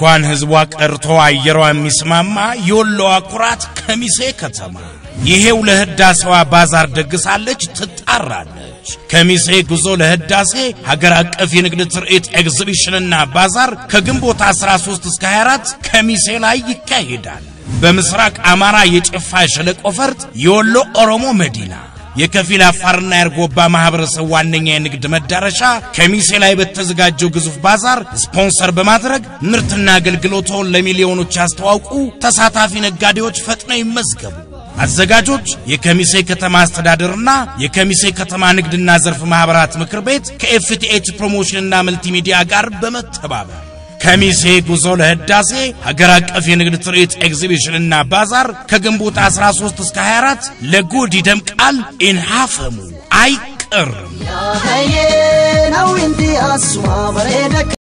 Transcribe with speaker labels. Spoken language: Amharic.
Speaker 1: እንኳን ህዝቧ ቀርቶ አየሯ የሚስማማ የወሎዋ ኩራት ከሚሴ ከተማ ይሄው ለህዳሴዋ ባዛር ደግሳለች ትጣራለች። ከሚሴ ጉዞ ለህዳሴ ሀገር አቀፍ የንግድ ትርኢት ኤግዚቢሽንና ባዛር ከግንቦት 13 እስከ 24 ከሚሴ ላይ ይካሄዳል። በምስራቅ አማራ የጭፋ ሸለቆ ፈርጥ የወሎ ኦሮሞ መዲና የከፊል አፋርና የአርጎባ ማህበረሰብ ዋነኛ የንግድ መዳረሻ ከሚሴ ላይ በተዘጋጀው ግዙፍ ባዛር ስፖንሰር በማድረግ ምርትና አገልግሎቶን ለሚሊዮኖች ያስተዋውቁ። ተሳታፊ ነጋዴዎች ፈጥነው ይመዝገቡ። አዘጋጆች የከሚሴ ከተማ አስተዳደርና የከሚሴ ከተማ ንግድና ዘርፍ ማህበራት ምክር ቤት ከኤፍቲኤች ፕሮሞሽንና መልቲሚዲያ ጋር በመተባበር ከሚሴ ጉዞ ለህዳሴ ሀገር አቀፍ የንግድ ትርኢት ኤግዚቢሽንና ባዛር ከግንቦት 13 እስከ 24 ለጉድ ይደምቃል። ኢንሃፈሙ አይቀርም።
Speaker 2: ነው እንዲ አሱማ በሬደ